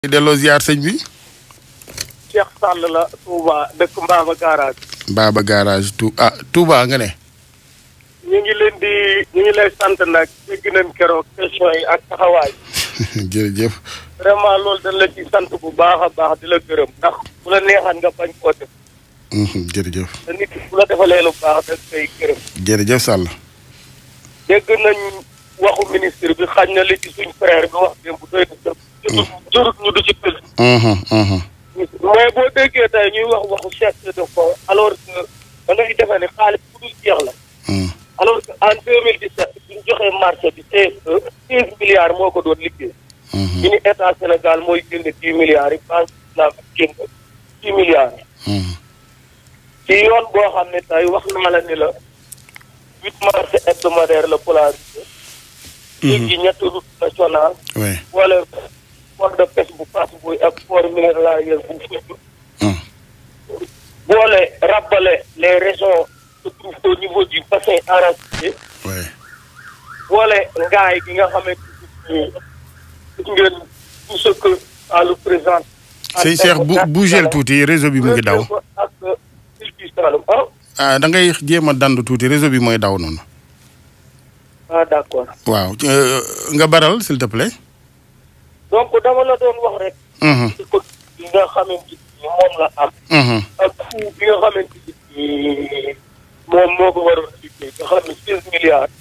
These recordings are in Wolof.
di delloo ziar sëñ bi. Cheikh Sall la Touba dëkk Mbaba garage. Baba garage tu ah Touba nga ne. ñu ngi leen di ñu ngi lay sant nag dégg nañ keroog question yi ak taxawaay. jërëjëf. vraiment loolu dañ la ci sant bu baax a baax di la gërëm. ndax bu la neexan nga bañ koo def. jërëjëf. te nit ki bu la defalee lu baax dañ koy gërëm. jërëjëf Sall. dégg nañ waxu ministre bi xañ na li ci suñ frère bi wax démb doy na sëb. jurut ñu du ci pël. mais boo déggee tey ñuy wax waxu chef de fonds alors que da ngay defee ne xaalis bu dul jeex la. alors que en deux mille dix sept bi ñu joxee marché bi CFE seize milliards moo ko doon liggéey. ñu ni état Sénégal mooy jënd dix milliards yi banque islamique jënd dix milliards yi. ci yoon boo xam ne tey wax naa la ni la huit marché hebdomadaire la polarisé. léegi ñetti route nationale. oui wala port de pêche bu Fass Boye ak port minéralier bu Foundiougne. boole rabbale les régions se trouvent au niveau du bassin arachidier. oui boole ngaay gi nga xamante ni gis ngeen tout ce que ça le présente. sëñ Cheikh bu bougeel tuuti réseau bi mu ngi daw. ak Île du Saloum ah. ah da ngay jéem a dandu tuuti réseau bi mooy daw noonu. ah d' accord. waaw nga baral s'il te plaît. donc dama la doon wax rek. ci ko bi nga xamante ni moom la am. ak coût bi nga xamante ni moom moo ko waroon liggéey nga xam ne seize milliards.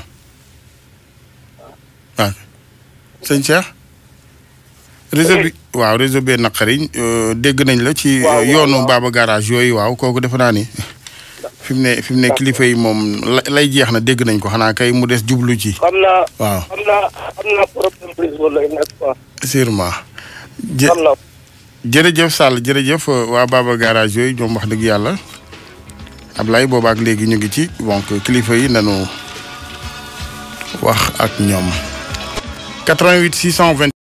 waaw sëñ Cheikh. réseau bi waaw réseau bee naqari dégg nañ la ci yoonu Baba garage yooyu waaw kooku defe naa ni fi mu ne fi mu ne kilifa yi moom lay jeex na dégg nañ ko xanaa kay mu des jublu ci. xam naa. waaw xam naa xam naa problème réseau lay nekk quoi. sûrement. jë xam naa. jërëjëf Sall jërëjëf waa Baba garage yooyu ñoom wax dëgg yàlla Ablaye boobaak léegi ñu ngi ci donc kilifa yi nanu wax ak ñoom. 88 620.